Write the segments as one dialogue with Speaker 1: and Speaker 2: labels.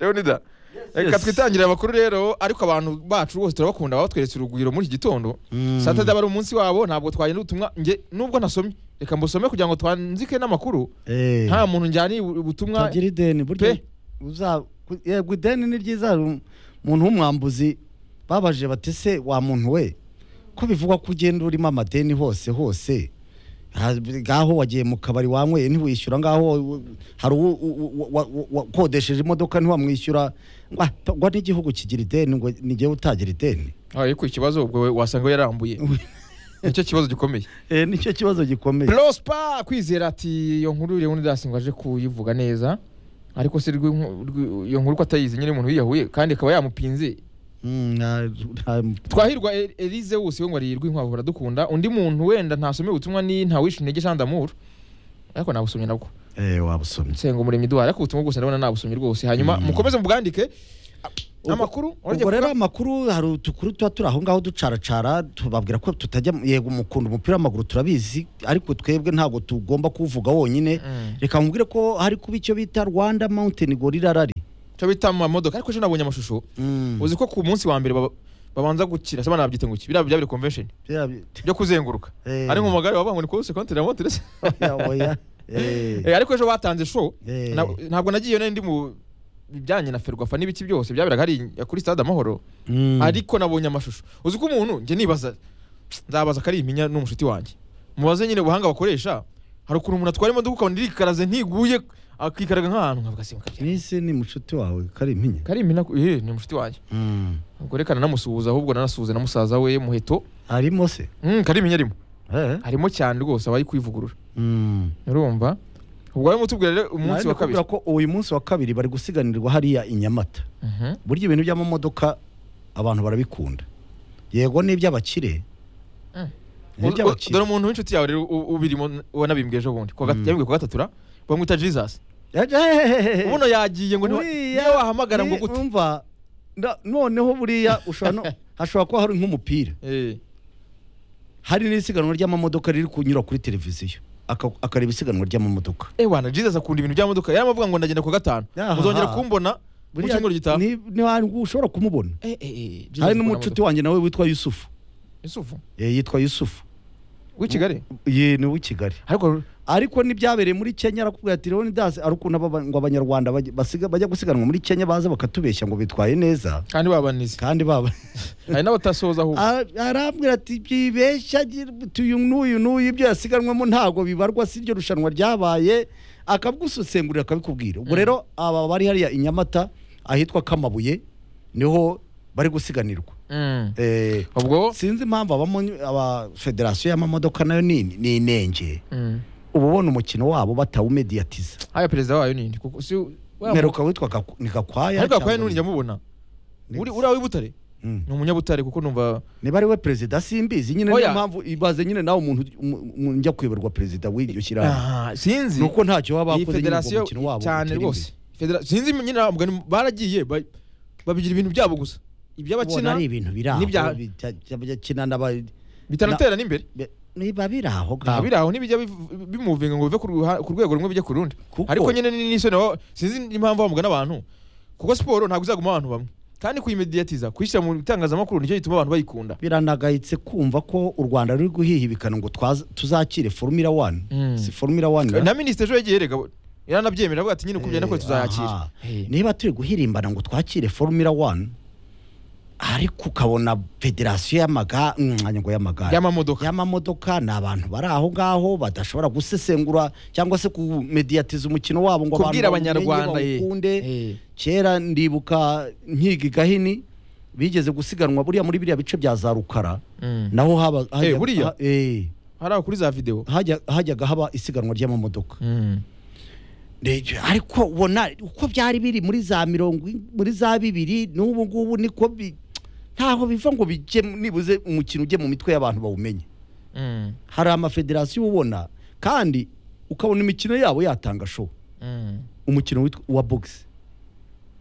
Speaker 1: leonida
Speaker 2: Yes.
Speaker 1: reka twitangira amakuru rero ariko abantu bacu bose turabakunda batweretse urugwiro muri iki gitondo satade aba ari umunsi wabo ntabwo twagenda ubutumwa nge nubwo nasomye reka mbusome kugira ngo twanzike n'amakuru
Speaker 3: Eh.
Speaker 1: nta muntu njyaniye ubu- ubutumwa
Speaker 3: tagira ideni burya
Speaker 1: Pe.
Speaker 3: uza- ku- yego ideni ni ryiza hari um- umuntu w'umwambuzi babajije bati se wa muntu we ko bivugwa ko ugenda urimo amadeni hose hose Ha- ngaho wagiye mu kabari wanyweye ntiwishyura ngaho wa- hari uwo uwo- uwo- wa- wa- wakodesheje imodoka ntiwamwishyura Wa- ngo n'igihugu kigira ideni ngo nigewe utagira ideni
Speaker 1: ariko ikibazo ubwo we wasanga we yarambuye nicyo kibazo gikomeye
Speaker 3: Eh, nicyo kibazo gikomeye
Speaker 1: prospa kwizera ati iyo nkuru leonidas ngo aje kuyivuga neza ariko se rw'i- rw'i- iyo nkuru ko atayizi nyine umuntu yiyahuye kandi akaba yamupinze
Speaker 3: Mm, nta- nta-
Speaker 1: twahirwa E- elize wose we ngo ari rw'inkwavu baradukunda undi muntu wenda ntasomye ubutumwa ni ntawishe intege jean d'amour ariko nabusomye nabwo
Speaker 3: eh wabusomye
Speaker 1: nsenga umuremyi duhari ariko ubutumwa bwose ndabona nabusomye rwose hanyuma mukomeze mubwandike
Speaker 3: Ubwo-
Speaker 1: amakuru urajya
Speaker 3: ubwo rero
Speaker 1: kuvuga?
Speaker 3: amakuru hari utukuru tuba turi aho ngaho ducaracara tubabwira ko tutajya yego mukunda umupira w'amaguru turabizi ariko twebwe ntabwo tugomba kuwuvuga wonyine
Speaker 1: Mm.
Speaker 3: reka nkubwire ko hari kuba icyo bita rwanda mountain gorilla rari
Speaker 1: cyo bita mu mamodoka ariko ejo nabonye amashusho uzi ko ku munsi wa mbere baba- babanza gukina se nabyita ngo iki biriya bya biri convention byo kuzenguruka
Speaker 3: Eh.
Speaker 1: ari mu magare baba ngo ni kose kontinera moterese Eh, ariko ejo batanze show
Speaker 3: Eh.
Speaker 1: na- ntabwo nagiyeyo nari ndi mu bijyanye na ferwafa n'ibiki byose byaberaga hari kuri stade amahoro ariko nabonye amashusho uzi ko umuntu njye nibaza nzabaza ko ari iminya n'umushuti wanjye mubaze nyine ubuhanga bakoresha hari ukuntu umuntu atwara imodoka ukabona irikaraze ntiguye akikaraga nk'ahantu nkavuga se mukabya
Speaker 3: nisi ni mucuti wawe kari impinya
Speaker 1: kari imina eh ni umushuti wanjye
Speaker 3: Mm.
Speaker 1: ubwo reka nanamusuhuza ahubwo nanasuhuze na musaza we muheto
Speaker 3: harimo se
Speaker 1: Mm, kari iminya arimo
Speaker 3: Eh?
Speaker 1: harimo cyane rwose abaye kwivugurura
Speaker 3: Mm.
Speaker 1: urumva ubwo barimo tubwira rero
Speaker 3: Nari
Speaker 1: umunsi wa kabiri
Speaker 3: nakubwira ko uyu munsi wa kabiri bari gusiganirwa hariya i nyamata
Speaker 1: Mhm.
Speaker 3: burya ibintu by'amamodoka abantu barabikunda yego n'iby'abakire
Speaker 1: Mm. Uzi- u-
Speaker 3: Ni
Speaker 1: dore
Speaker 3: iby'abakire
Speaker 1: umuntu w'inshuti yawe rero u- ubirimo wanabimbwe ejo bundi ku wa gat-
Speaker 3: Mm.
Speaker 1: yabibwiye ku wa gatatu ra bamwita jesus ubuno yagiye ngo niwe
Speaker 3: Uriya
Speaker 1: niwe wahamagara ngo
Speaker 3: ni-
Speaker 1: gute
Speaker 3: umva nda- noneho buriya ushobora no- hashobora kuba hari nk'umupira
Speaker 1: Eh,
Speaker 3: hari n'isiganwa ry'amamodoka riri kunyura kuri televiziyo aka- akareba isiganwa ry'amamodoka
Speaker 1: eh wana jesus akunda ibintu bya modoka yari amavuga ngo ndagenda ku wa gatanu
Speaker 3: Aha.
Speaker 1: muzongera kumbona mu
Speaker 3: Buriya
Speaker 1: cyumweru gitaha
Speaker 3: ni- ni ahantu ushobora kumubona
Speaker 1: Eh, eh, eh, Jesus
Speaker 3: hari
Speaker 1: akunda
Speaker 3: n'umucuti
Speaker 1: modoka.
Speaker 3: wanjye nawe witwa yusufu
Speaker 1: yusufu
Speaker 3: Eh, yitwa yusufu
Speaker 1: w'i kigali
Speaker 3: ye ni uw'i kigali
Speaker 1: ariko
Speaker 3: ariko n'ibyabereye muri kenya arakubwira ati leonidas ari ukuntu aba- ngo abanyarwanda bajya- basiga- bajya gusiganwa muri kenya baza bakatubeshya ngo bitwaye neza
Speaker 1: kandi babanize
Speaker 3: kandi baba
Speaker 1: hari n'abatasoza ahubwo
Speaker 3: Ara- arambwira ati byibeshya gira- uyu n'uyu n'uyu ibyo yasiganwamo ntabwo bibarwa si iryo rushanwa ryabaye akabwusesengurira akabikubwira ubwo rero aba bari hariya i nyamata ahitwa kamabuye niho bari gusiganirwa
Speaker 1: Mm.
Speaker 3: Eh,
Speaker 1: ubwo
Speaker 3: sinzi impamvu abamo- aba federasiyo y'amamodoka nayo ni ni inenge
Speaker 1: Mm.
Speaker 3: uba ubona umukino wabo batawumediyatiza
Speaker 1: haya perezida wayo ninde kuko si wa-
Speaker 3: mperuka witwa Gaku- ni gakwaya
Speaker 1: ariko akwaye
Speaker 3: cyangwa
Speaker 1: n'undi
Speaker 3: ni-
Speaker 1: njyamubona
Speaker 3: ni-
Speaker 1: uri uri aw'ibutare
Speaker 3: Mm.
Speaker 1: ni umunyabutare kuko numva
Speaker 3: niba ari we perezida simbizi nyine niyo
Speaker 1: Oya.
Speaker 3: mpamvu ibaze nyine nawe umuntu umu- umu- njya kuyoberwa perezida w'iryo shyirahamwe
Speaker 1: Ah, sinzi
Speaker 3: ni uko ntacyo baba
Speaker 1: iyi
Speaker 3: bakoze nyine ngo
Speaker 1: federasiyo
Speaker 3: umukino wabo
Speaker 1: cyane
Speaker 3: utere
Speaker 1: rwose
Speaker 3: imbere.
Speaker 1: Federa- sinzi nyine ntabwo ari- baragiye ba- babigira ibintu byabo gusa
Speaker 3: ubona
Speaker 1: iby'abakina
Speaker 3: ari ibintu biri aho
Speaker 1: n'ibya-
Speaker 3: bijya- bijya- bijya n'aba-
Speaker 1: bitanatera n'imbere
Speaker 3: bi- niba biri aho
Speaker 1: Nta
Speaker 3: ngaho
Speaker 1: biri aho ntibijya biv- bimuvinga ngo bive ku ruha- ku rwego rumwe bijya ku rundi
Speaker 3: Kuko-
Speaker 1: ariko nyine ni n'isoni aho sinzi n'impamvu bamugana abantu kuko siporo ntabwo izaguma abantu bamwe kandi kuyimediyatiza kuyishyira mu bitangazamakuru nicyo gituma abantu bayikunda
Speaker 3: biranagayitse kumva ko u rwanda ruri guhihibikana ngo twaza- tuzakire formula one
Speaker 1: Mm.
Speaker 3: si formula one
Speaker 1: na minisitiri ejo yagiye erega yaranabyemera avuga ati nyine uko
Speaker 3: Eh,
Speaker 1: ugenda kose tuzayakira
Speaker 3: aha. niba turi guhirimbana ngo twakire formula one ariko ukabona federasiyo y'amaga mwanya ngo y'amagare
Speaker 1: y'amamodoka
Speaker 3: y'amamodoka ni abantu bari aho ngaho badashobora gusesengura cyangwa se kumediyatiza umukino wabo ngo abantu
Speaker 1: kubwira
Speaker 3: bawumenye,
Speaker 1: abanyarwanda eh.
Speaker 3: bawukunde
Speaker 1: Eh.
Speaker 3: kera ndibuka nkiga i gahini bigeze gusiganwa buriya muri biriya bice bya za rukara
Speaker 1: Mm.
Speaker 3: naho haba hajya-
Speaker 1: Eh, buriya?
Speaker 3: ha- eh,
Speaker 1: hari aho kuri za videwo
Speaker 3: hajya- hajyaga haba isiganwa ry'amamodoka
Speaker 1: Mm.
Speaker 3: Ndebye, ariko ubona uko byari biri muri za mirongo i- muri za bibiri n'ubu ngubu niko bi- ntaho biva ngo bijye nibuze umukino ujye mu mitwe y'abantu bawumenye
Speaker 1: Mm.
Speaker 3: hari amafederasiyo ubona kandi ukabona imikino yabo yatanga show
Speaker 1: Mm.
Speaker 3: umukino witwa- wa bogisi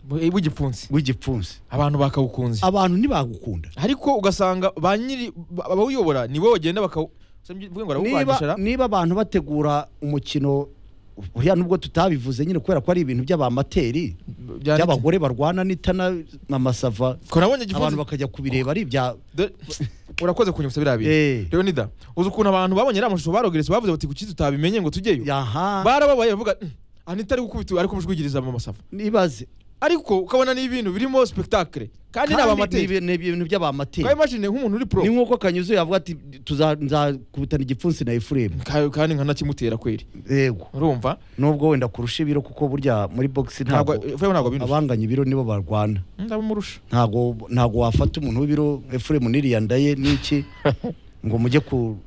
Speaker 1: Bu- w'igipfunsi
Speaker 3: w'igipfunsi
Speaker 1: abantu bakawukunze
Speaker 3: abantu ntibagukunda
Speaker 1: ariko ugasanga ba nyiri ba- abawuyobora ni bo bagenda bakawu Se mvuge ngo
Speaker 3: niba
Speaker 1: barawubangisha
Speaker 3: niba abantu bategura umukino buriya nubwo tutabivuze nyine kubera ko ari ibintu by'abamateri
Speaker 1: Byanditse.
Speaker 3: by'abagore barwana n'itana amasava
Speaker 1: ko nabonye
Speaker 3: abantu
Speaker 1: igifunzo
Speaker 3: bakajya kubireba ari ibya
Speaker 1: Dore- urakoze kunyibutsa biriya bintu
Speaker 3: Eh.
Speaker 1: leonida uzi ukuntu abantu babonye ariya mashusho barogoretse bavuze bati kuki tutabimenye ngo tujyeyo
Speaker 3: yaha
Speaker 1: barababaye bavuga "Mm, anita ari gukubita ari kumujwigiriza mu masafa
Speaker 3: nibaze
Speaker 1: ariko ukabona ni ibintu birimo spectacle kandi ni
Speaker 3: kandi ni
Speaker 1: abamateri
Speaker 3: ibi- ni ibintu by'abamateri
Speaker 1: kwa imagine nk'umuntu uri pro
Speaker 3: ni nk'uko kanyuze yavuga ati tuza- nzakubitana igipfunsi na efuremu
Speaker 1: Ka- kandi nkanakimutera kweri
Speaker 3: yego
Speaker 1: urumva
Speaker 3: nubwo wenda kurusha ibiro kuko burya muri bogisi
Speaker 1: ntabwo
Speaker 3: ntabwo
Speaker 1: Efraim ntabwo abindusha
Speaker 3: abanganya ibiro nibo barwana
Speaker 1: ndabumurusha
Speaker 3: ntabwo ntabwo wafata umuntu w'ibiro efuremu n'iriya ndaye n'iki ngo mujye ku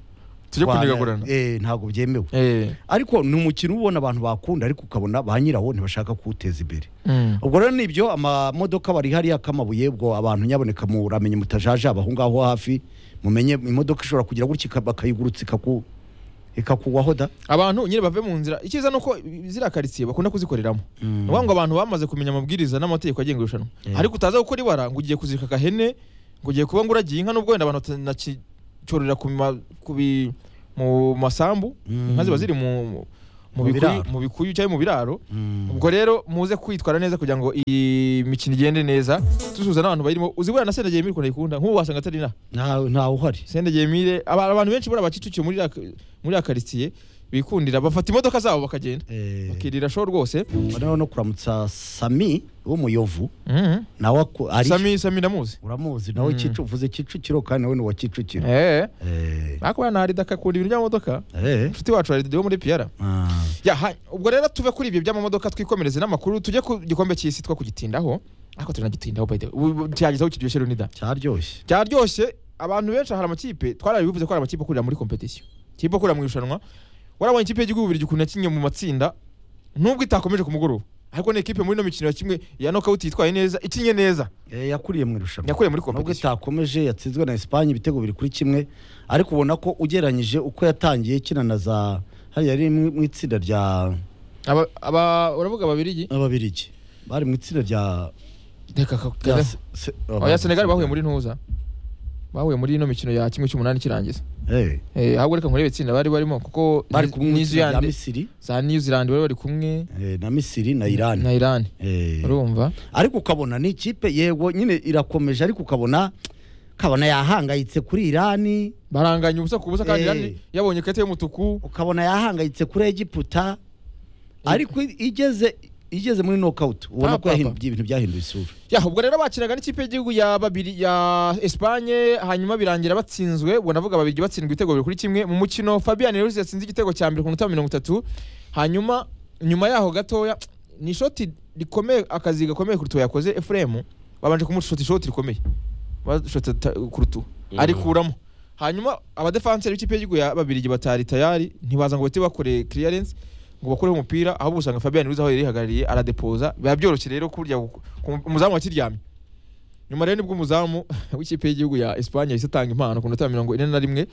Speaker 1: tujye
Speaker 3: kurwana.
Speaker 1: kunigagurana
Speaker 3: Eh, ntabwo byemewe
Speaker 1: eh
Speaker 3: ariko ni umukino uba ubona abantu bakunda ariko ukabona ba nyirawo ntibashaka kuwuteza imbere
Speaker 1: mm.
Speaker 3: ubwo rero nibyo amamodoka bari hariya kamabuye ubwo abantu nyaboneka muramenye mutajaje abaho ngaho hafi mumenye imodoka ishobora kugira gutya ika- bakayigurutsa ikaku ikakugwaho da
Speaker 1: abantu nyine bave mu nzira icyiza nuko ziriya karitsiye bakunda kuzikoreramo ni ukuvuga ngo abantu bamaze kumenya amabwiriza n'amategeko agenga irushanwa
Speaker 3: Eh.
Speaker 1: ariko utaza gukora ibara ngo ugiye kuzirika agahene ngo ugiye kuba ngo uragiye inka n'ubwo wenda abantu batanacyororera ku ma- ku bi- mu masambu
Speaker 3: Mm.
Speaker 1: inka ziba ziri mu mu
Speaker 3: Mu
Speaker 1: bikuyu-
Speaker 3: biraro.
Speaker 1: mu bikuyu cyangwa mu biraro
Speaker 3: Mm.
Speaker 1: ubwo rero muze kwitwara neza kugira ngo iyi mikino igende neza dusuhuza n'abantu bayirimo uzibura na sendegeye mire ukuntu ayikunda nk'ubu wasanga atari inaha
Speaker 3: nta ntawe uhari
Speaker 1: sendegeye mire aba- abantu benshi buriya bacicukiye muri iriya ka- muri ya karitsiye bikundira bafata imodoka zabo bakagenda
Speaker 3: Eh,
Speaker 1: bakirira show rwose
Speaker 3: noneho no kuramutsa sami w'umuyovu
Speaker 1: Mhm.
Speaker 3: nawe aku- ari
Speaker 1: sami sami ndamuzi
Speaker 3: uramuzi nawe Kicu- uvuze kicukiro kandi nawe ni uwa kicukiro
Speaker 1: Eh,
Speaker 3: Eh,
Speaker 1: ariko na Arida akakunda ibintu by'amamodoka
Speaker 3: eh,
Speaker 1: inshuti wacu Arida wo muri PR
Speaker 3: ah,
Speaker 1: ya ha- ubwo rero tuve kuri ibyo by'amamodoka twikomereze n'amakuru tujye ku gikombe cy'isi two kugitindaho ariko turanagitindaho by the way Ubu- ubu cyagezeho kiryoshye runida
Speaker 3: cyaryoshye
Speaker 1: byaryoshye abantu benshi hari amakipe twarabivuze ko hari amakipe akorera muri kompetisiyo ikipe akorera mu irushanwa warabonye ikipe y'igihugu biryo ukuntu yakinnye mu matsinda nubwo itakomeje ku mugoroba ariko ni ikipe muri ino mikino kimwe ya nokawuti yitwaye neza ikinnye neza
Speaker 3: Eh, yakuriye mu irushanwa
Speaker 1: yakuriye muri
Speaker 3: nubwo
Speaker 1: kompetisiyo
Speaker 3: itakomeje yatsinzwe na Espagne ibitego biri kuri kimwe ariko ubona ko ugereranyije uko yatangiye kina na za hariya yari mu mu itsinda rya
Speaker 1: Aba- aba- uravuga ababirigi
Speaker 3: ababirigi bari mu itsinda rya
Speaker 1: reka ka-
Speaker 3: rya
Speaker 1: ka-
Speaker 3: Se- Se-
Speaker 1: oya senegali bahuye muri ntuza bahuye muri ino mikino ya kimwe cy'umunani ikirangiza
Speaker 3: Eh,
Speaker 1: Eh, ahubwo reka nkurebe itsinda bari barimo kuko
Speaker 3: bari kumwe mu
Speaker 1: New
Speaker 3: itsinda rya
Speaker 1: Zealand
Speaker 3: Misiri
Speaker 1: za New Zealand bari bari kumwe
Speaker 3: eh, na Misiri na Iran
Speaker 1: na Iran
Speaker 3: Eh,
Speaker 1: urumva
Speaker 3: ariko ukabona ni ikipe yego nyine irakomeje ariko ukabona ukabona yahangayitse kuri Iran
Speaker 1: baranganya ubusa ku busa kandi
Speaker 3: Eh.
Speaker 1: Iran yabonye ikarita y'umutuku
Speaker 3: ukabona yahangayitse kuri Egiputa ariko igeze igeze muri knockout ubona ko
Speaker 1: Papa.
Speaker 3: yahinduye ibintu byahinduye isura
Speaker 1: ya ubwo rero bakinaga n'ikipe y'igihugu ya babiri ya Espagne hanyuma birangira batsinzwe ubwo navuga babiri batsindwa ibitego bibiri kuri kimwe mu mukino Fabian Ruiz yatsinze igitego cya mbere ku minota mirongo itatu hanyuma nyuma yaho gatoya ni ishoti rikomeye akazi gakomeye kurutu yakoze Efrem babanje kumushota ishoti rikomeye bashota ta- kurutu arikuramo hanyuma abadefanseri b'ikipe y'igihugu ya babiri batari tayari ntibaza ngo bahite bakore clearance ngo bakoreho umupira ahubwo usanga Fabian Ruiz aho yari yihagarariye aradepoza biba byoroshye rero kurya umuzamu wakiryamye nyuma rero nibwo umuzamu w'ikipe y'igihugu ya Espagne yahise atanga impano ku minota ya mirongo ine na rimwe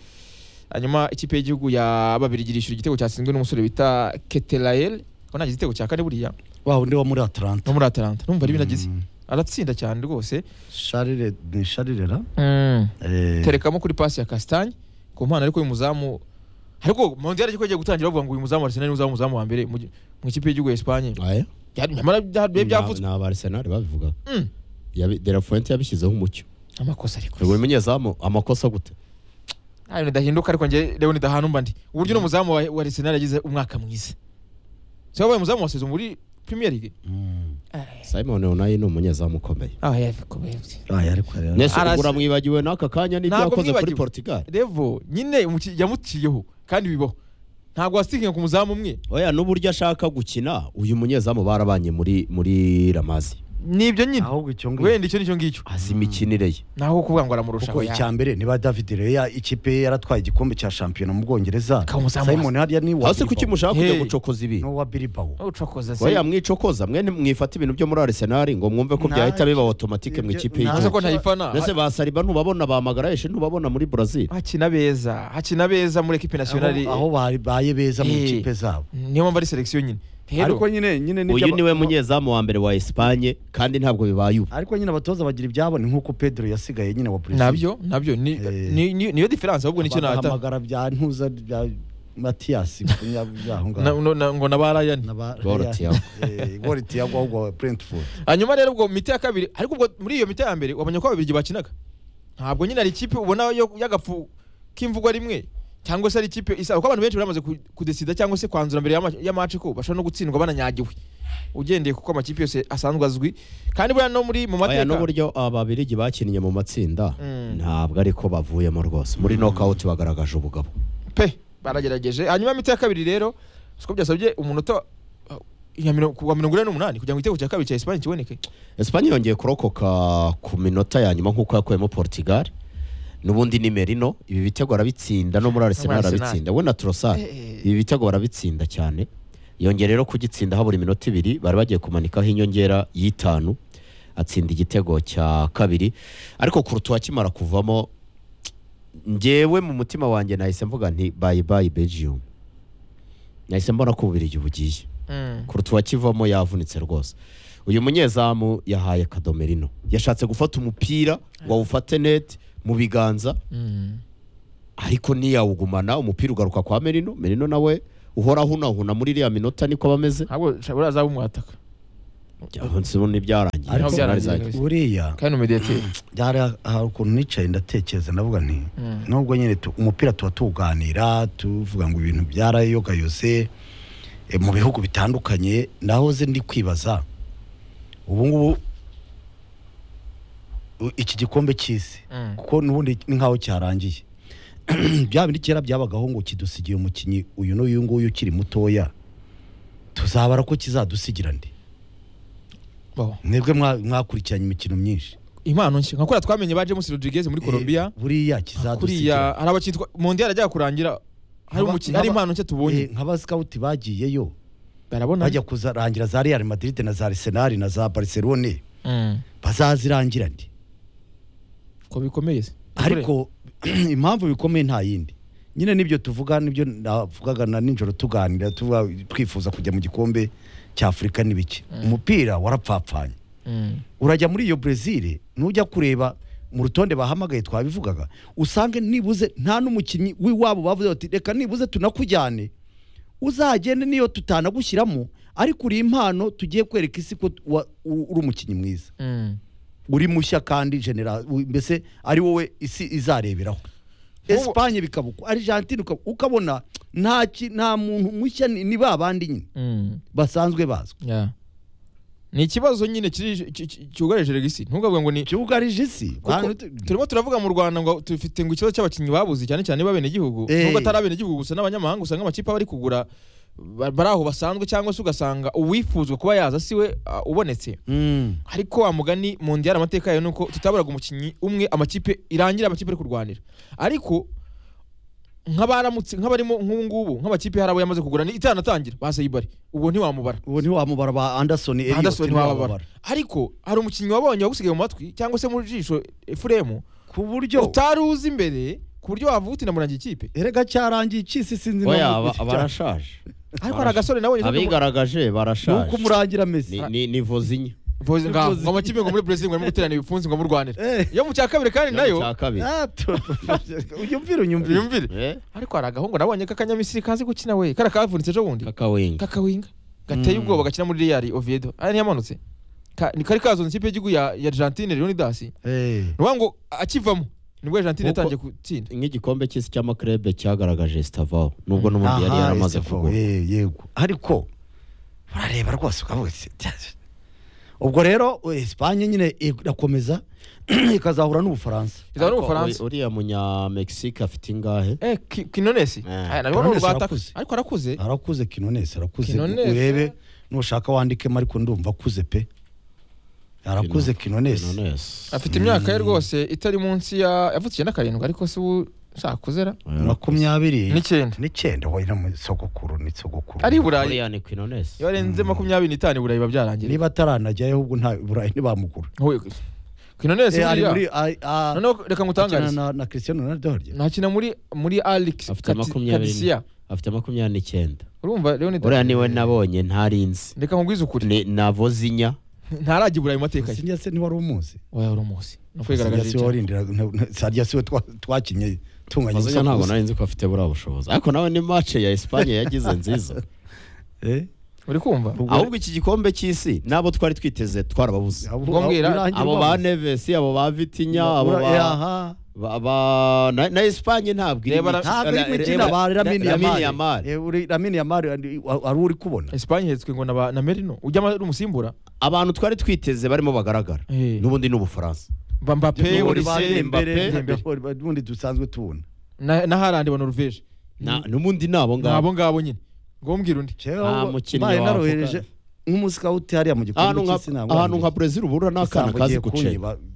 Speaker 1: hanyuma ikipe y'igihugu ya babiri irishyura igitego cyatsinzwe n'umusore bita Ketelael ko nta gitego cya kane buriya
Speaker 3: wa undi wo muri atalanta
Speaker 1: no muri Atalanta numva ari binagize
Speaker 3: Mm.
Speaker 1: aratsinda cyane rwose
Speaker 3: Charles- ni sharirera Eh,
Speaker 1: terekamo kuri pasi ya Castagne ku mpano ariko uyu muzamu ariko Mondial ariko agiye gutangira bavuga ngo uyu muzamu wa Arsenal niwe uzaba umuzamu wa mbere mu gi- mu ikipe y'igihugu ya Espagne
Speaker 2: aya
Speaker 1: Byari- nyamara bya- byari byavuzwe
Speaker 2: ni abarsenali babivuga
Speaker 1: Mm.
Speaker 2: de la fuente yabishyizeho umucyo
Speaker 1: amakosa ariko
Speaker 2: ubwo umunyezamu amakosa gute
Speaker 1: ntayo nidahinduka ariko njye rero nidahana umba ndi uburyo n'umuzamu wa wa Arsenal yagize umwaka mwiza se wabaye umuzamu wa sezo muri Premier League
Speaker 3: mm.
Speaker 2: simon onayi ni umunyezamu ukomeye
Speaker 1: ah yabikomeye
Speaker 3: Ah, ariko rero-
Speaker 2: nese
Speaker 1: Arase-
Speaker 2: ubura mwibagiwe n'aka kanya n'ibyo
Speaker 1: Ntabwo
Speaker 2: yakoze kuri
Speaker 1: mwibagiwe.
Speaker 2: portugal
Speaker 1: revo nyine umuki- yamuciyeho kandi bibaho ntabwo wasitinga ku muzamu umwe
Speaker 2: oya n'uburyo ashaka gukina uyu munyezamu barabanye muri muri ramazi
Speaker 1: nibyo nyine
Speaker 3: ahubwo icyo ngicyo
Speaker 1: wenda icyo nicyo ngicyo
Speaker 2: azi imikinire ye
Speaker 1: naho kuvuga ngo aramurusha
Speaker 3: kuko icya mbere niba david reya ikipe ye yaratwaye igikombe cya shampiyona mu bwongereza
Speaker 1: Akaba umuzamu
Speaker 3: simon hariya ni uwa
Speaker 2: hasi kuki
Speaker 3: Bilbao.
Speaker 2: mushaka kujya
Speaker 1: Hey.
Speaker 2: gucokoza ibi
Speaker 3: ni uwa biribawo
Speaker 1: ucokoza se
Speaker 2: oya mwicokoza mwe mwifata ibintu byo muri arsenali ngo mwumve ko
Speaker 3: Nta-
Speaker 2: byahita biba automatique mu
Speaker 3: ibyo-
Speaker 2: ikipe
Speaker 3: nta-
Speaker 1: ntaza
Speaker 2: y'igihugu
Speaker 1: ko ntayifana
Speaker 2: mbese ba sariba ntubabona ba magarayeshe ntubabona muri brazil
Speaker 1: hakina beza hakina beza muri ekipe nasiyonari
Speaker 3: Aho- aho babaye beza mu
Speaker 1: Eh.
Speaker 3: ikipe zabo
Speaker 1: niyo mpamvu ari selekisiyo nyine rero
Speaker 3: ariko nyine nyine
Speaker 2: uyu
Speaker 3: niwe
Speaker 2: niwe munyezamu wa mbere wa Espagne kandi ntabwo bibaye ubu
Speaker 3: ariko nyine abatoza bagira ibyabo ni nk'uko pedro yasigaye nyine wa Brazil.
Speaker 1: nabyo nabyo ni-
Speaker 3: Eh.
Speaker 1: ni- ni- niyo diferanse ahubwo nicyo natanga
Speaker 3: bagahamagara bya ntuza bya matiyasi
Speaker 1: Na-
Speaker 3: kunyabyaho ngaho
Speaker 1: no- na- ngo na ba rayani
Speaker 2: Gor Thiago.
Speaker 3: gori tiyago ahubwo burentford
Speaker 1: hanyuma rero ubwo mu miti ya kabiri ariko ubwo muri iyo miti ya mbere wabonye ko ababirigi bakinaga ntabwo nyine ari ikipe ubona yo y'agafu k'imvugwa rimwe cyangwa se ari ikipe isa kuko abantu benshi bari bamaze ku- kudesida cyangwa se kwanzura mbere y'ama- y'amaci ko bashobora no gutsindwa bananyagiwe ugendeye kuko amakipe yose asanzwe azwi kandi buriya no muri mu
Speaker 2: aya
Speaker 1: mateka
Speaker 2: n'uburyo ababirigi bakinnye mu matsinda
Speaker 1: Mm.
Speaker 2: ntabwo ariko bavuyemo rwose muri nokawuti bagaragaje ubugabo
Speaker 1: pe baragerageje hanyuma imiti ya kabiri rero siko byasabye umunota uh, ya miro- ku wa mirongo ine n'umunani kugira ngo igitego cya kabiri cya esipanye kiboneke
Speaker 2: esipanye yongeye kurokoka ku minota ya nyuma nk'uko yakuyemo portugal n'ubundi ni merino ibi bitego arabitsinda no muri arsenal
Speaker 1: Arsenal.
Speaker 2: arabitsinda we na turosari
Speaker 1: Eh.
Speaker 2: ibi bitego arabitsinda cyane yongeye rero kugitsinda habura iminota ibiri bari bagiye kumanikaho inyongera y'itanu atsinda igitego cya kabiri ariko kurutuwa akimara kuvamo ngewe mu mutima wanjye nahise mvuga nti bayi bayi belgium nahise mbona ko ububirigi bugiye
Speaker 1: Mm.
Speaker 2: kurutuwa akivamo yavunitse rwose uyu munyezamu yahaye kadomerino yashatse gufata umupira ngo awufate neti mu biganza
Speaker 1: Mm.
Speaker 2: ariko ntiyawugumana umupira ugaruka kwa merino merino nawe uhora ahunahuna muri iriya minota niko bameze
Speaker 1: ntabwo uriya azaba umwataka
Speaker 2: ni ibyarangiye
Speaker 1: Ariko-
Speaker 2: Arsenal izajya-
Speaker 3: buriya
Speaker 1: kandi umediyateri
Speaker 3: hari hari ukuntu nicaye ndatekereza ndavuga nti
Speaker 1: Mm.
Speaker 3: nubwo nyine tu- umupira tuba tuwuganira tuvuga ngo ibintu byarayogayose eh, mu bihugu bitandukanye nahoze ndi kwibaza ubu ngubu u- iki gikombe cy'isi
Speaker 1: Mm.
Speaker 3: kuko n'ubundi ni nk'aho cyarangiye bya bindi kera byabagaho ngo kidusigiye umukinnyi uyu n'uyu nguyu ukiri mutoya tuzabara ko kizadusigira ndi
Speaker 1: Bo.
Speaker 3: mwebwe mwa- mwakurikiranye imikino myinshi
Speaker 1: impano nshya nka kuriya twamenye ba james rodriguez muri colombia
Speaker 3: Eh, buriya kizadusigira
Speaker 1: kuriya hari abacyitwa mondiyari ajya kurangira hari
Speaker 3: Nkaba-
Speaker 1: umukinnyi hari
Speaker 3: nkaba-
Speaker 1: impano nshya
Speaker 3: Eh,
Speaker 1: tubonye
Speaker 3: nk'abasikawuti bagiyeyo
Speaker 1: barabona
Speaker 3: bajya kuzarangira za real madrid na za arsenal na za barcelone
Speaker 1: Mm.
Speaker 3: bazazirangira ndi
Speaker 1: ko bikomeye se
Speaker 3: ariko impamvu bikomeye nta yindi nyine nibyo tuvuga nibyo navugaga na nijoro tuganira tuvuga twifuza kujya mu gikombe cya afurika n'ibiki umupira warapfapfanye
Speaker 1: Mm.
Speaker 3: urajya muri iyo brezil nujya kureba mu rutonde bahamagaye twabivugaga usange nibuze nta n'umukinnyi w'iwabo bavuze bati reka nibuze tunakujyane uzagende niyo tutanagushyiramo ariko uri impano tugiye kwereka isi ko wa- u- uri umukinnyi mwiza
Speaker 1: Mm.
Speaker 3: uri mushya kandi genera u- mbese ari wowe isi izareberaho esipanye bikaba uko argentine ukaba- ukabona nta ki- nta muntu mushya ni ni ba bandi nyine
Speaker 1: Mm.
Speaker 3: basanzwe bazwi
Speaker 1: Yeah. ni ikibazo nyine kiri- ki- ki- cyugarije regisi ntukavuge ngo ni
Speaker 3: byugarije isi
Speaker 1: kuko
Speaker 3: bantu-
Speaker 1: turimo turavuga mu rwanda ngo dufite ngo ikibazo cy'abakinnyi babuze cyane cyane b'abenegihugu
Speaker 3: Eh.
Speaker 1: nubwo atari abenegihugu gusa n'abanyamahanga usanga amakipe aba ari kugura ba- bari aho basanzwe cyangwa se ugasanga uwifuzwa kuba yaza siwe ah, ubonetse
Speaker 3: Mm.
Speaker 1: ariko wa mugani mu ndi amateka yayo nuko tutaburaga umukinnyi umwe amakipe irangira amakipe ari kurwanira ariko nk'abaramutse nk'abarimo nk'ubu ngubu nk'amakipe hari abo yamaze kugura ni itanatangira basaye ibari ubwo ntiwamubara
Speaker 3: ubu ntiwamubara ba anderson Elliot
Speaker 1: Anderson ntiwababara
Speaker 3: ntiwababara.
Speaker 1: ariko hari umukinnyi wabonye wagusigaye mu matwi cyangwa se mu jisho efuremu
Speaker 3: ku buryo
Speaker 1: utari uzi imbere ku buryo wavuga uti namurangiye ikipe
Speaker 3: erega cyarangiye cy'isi sinzi
Speaker 2: oya
Speaker 3: impamvu-
Speaker 2: aba- barashaje
Speaker 1: ariko hari agasore nabonye ntabwo-
Speaker 2: abigaragaje
Speaker 3: ni uko
Speaker 2: barashaje
Speaker 3: umurangira mesi
Speaker 2: Ni- ni- ni vozinye
Speaker 1: Vozi- nga- ngo amakipe ngo muri brezil ngo arimo guterana ibipfunsi ngo murwanire
Speaker 3: Eh.
Speaker 1: yo mu cya kabiri kandi nayo
Speaker 2: cya kabiri
Speaker 3: Ah, tu- unyumvire unyumvire
Speaker 1: yumvire
Speaker 2: Eh,
Speaker 1: ariko hari agahungu nabonye k'akanyamisiri kazi gukina we kara kavunitse ejo bundi
Speaker 2: kakawinga
Speaker 1: kakawinga gateye ubwoba gakina muri real oviedo aya ntiyamanutse Ka- ni kari kazonze ikipe y'igihugu ya ya argentine leonidas ni
Speaker 3: Eh,
Speaker 1: ukuvuga ngo akivamo nibwo argentine
Speaker 2: Kuko-
Speaker 1: yatangiye gutsinda
Speaker 2: nk'igikombe cy'isi cy'amakrebe cyagaragaje sitavao nubwo n'ubundi yari
Speaker 3: aha,
Speaker 2: yaramaze
Speaker 3: SF,
Speaker 2: kugura
Speaker 3: eh, yego ariko barareba rwose ukavuga ati, "Tyazo." ubwo rero eh, Espagne nyine irakomeza ikazahura n'ubufaransa
Speaker 1: izaba
Speaker 2: Ariko
Speaker 1: n'ubufaransa
Speaker 2: u- uriya munyamegisique afite ingahe
Speaker 1: eh Ki- kinonesi
Speaker 2: Eh.
Speaker 1: Aya, nabwo ni
Speaker 3: Kinonesi
Speaker 1: urwataka
Speaker 3: arakuze.
Speaker 1: ariko arakuze
Speaker 3: arakuze kinonese arakuze
Speaker 1: Kinonese.
Speaker 3: urebe nushaka wandikemo ariko ndumva akuze pe arakuze kinonese
Speaker 2: Quinones.
Speaker 1: afite imyaka ye rwose itari munsi ya yavutse icyenda karindwi ariko si ubu sakuzera
Speaker 3: makumyabiri
Speaker 1: n'icyenda
Speaker 3: n'icyenda wowe no mu sogokuru ni sogokuru
Speaker 1: ari i burayi
Speaker 2: Uriya ni Quinones.
Speaker 1: iyo arenze makumyabiri n'itanu i burayi biba byarangiye
Speaker 3: niba ataranajyayo ahubwo nta burayi ntibamugura
Speaker 1: kinonesi
Speaker 3: Eh, ari muri
Speaker 1: buriya
Speaker 3: a- a-
Speaker 1: noneho reka
Speaker 3: akina
Speaker 1: ngutangarize
Speaker 3: na- na Cristiano Ronaldo harya
Speaker 1: nakina muri muri alex
Speaker 2: Afite
Speaker 1: Kati-
Speaker 2: makumyabiri.
Speaker 1: kadisiya
Speaker 2: afite makumyabiri n'icyenda
Speaker 1: urumva rero
Speaker 2: uriya
Speaker 1: ni
Speaker 2: niwe nabonye ntarinzi
Speaker 1: reka nkubwize ukuri
Speaker 2: Ni- navozinya
Speaker 1: ntarajya i burayi mu mateka ye
Speaker 3: Sinjya se ntiwari umuzi
Speaker 1: oya uri umusi ni
Speaker 3: Sinjya
Speaker 1: ukwigaragaza
Speaker 3: si we warindira- nta- nta- sarya si we twa- twakinye tunganya ubusa
Speaker 2: mazanya
Speaker 3: ku
Speaker 2: ntabwo
Speaker 3: busa.
Speaker 2: nari nzi ko afite buriya bushobozi ariko nawe ni mace ya esipanye yagize nziza
Speaker 3: Eh,
Speaker 1: uri kumva
Speaker 3: ubwo-
Speaker 2: ahubwo iki gikombe cy'isi nabo twari twiteze twarababuze
Speaker 3: abo-
Speaker 1: ubwo mbwira,
Speaker 3: birangira
Speaker 2: abo ba
Speaker 3: babuze.
Speaker 2: nevesi abo ba vitinya abo
Speaker 3: Ura- eh,
Speaker 2: ba-
Speaker 3: aha.
Speaker 2: ba- ba- na na esipanye ntabwo iri
Speaker 1: Reba
Speaker 2: mu-
Speaker 1: ra-
Speaker 3: ntabwo iri mu
Speaker 2: reba-
Speaker 3: ikina ba Lamine Yamal.
Speaker 2: Lamine Yamal.
Speaker 3: Eh, uri- Lamine Yamal, ari- ari uri kubona
Speaker 1: esipanye ihetswe ngo na ba- na merino ujya ama- ari umusimbura
Speaker 2: abantu twari twiteze barimo bagaragara
Speaker 1: Eh.
Speaker 2: n'ubundi ni ubufaransa
Speaker 1: Ba- mbappe
Speaker 2: Muri
Speaker 3: Uri
Speaker 1: Olise,
Speaker 3: ba Dembele,
Speaker 1: Dembele.
Speaker 3: uri- n'undi dusanzwe tubona
Speaker 1: na na harandi ba noruveje
Speaker 2: Na- n'ubundi ni abo
Speaker 1: ni
Speaker 2: ngabo
Speaker 1: abo ngabo nyine ngo mbwira undi
Speaker 3: Jewe
Speaker 2: Nta
Speaker 3: ahubwo
Speaker 2: mukinnyi
Speaker 3: mbaye
Speaker 2: wavuga.
Speaker 3: narohereje nk'umusikawuti hariya mu gikombe
Speaker 2: ahantu nka
Speaker 3: cy'isi ntabwo
Speaker 2: ahantu nka
Speaker 3: wabigize.
Speaker 2: brezil ubura ni akana
Speaker 3: Isambo
Speaker 2: kazi
Speaker 3: agiye
Speaker 2: guceka
Speaker 3: kunyiba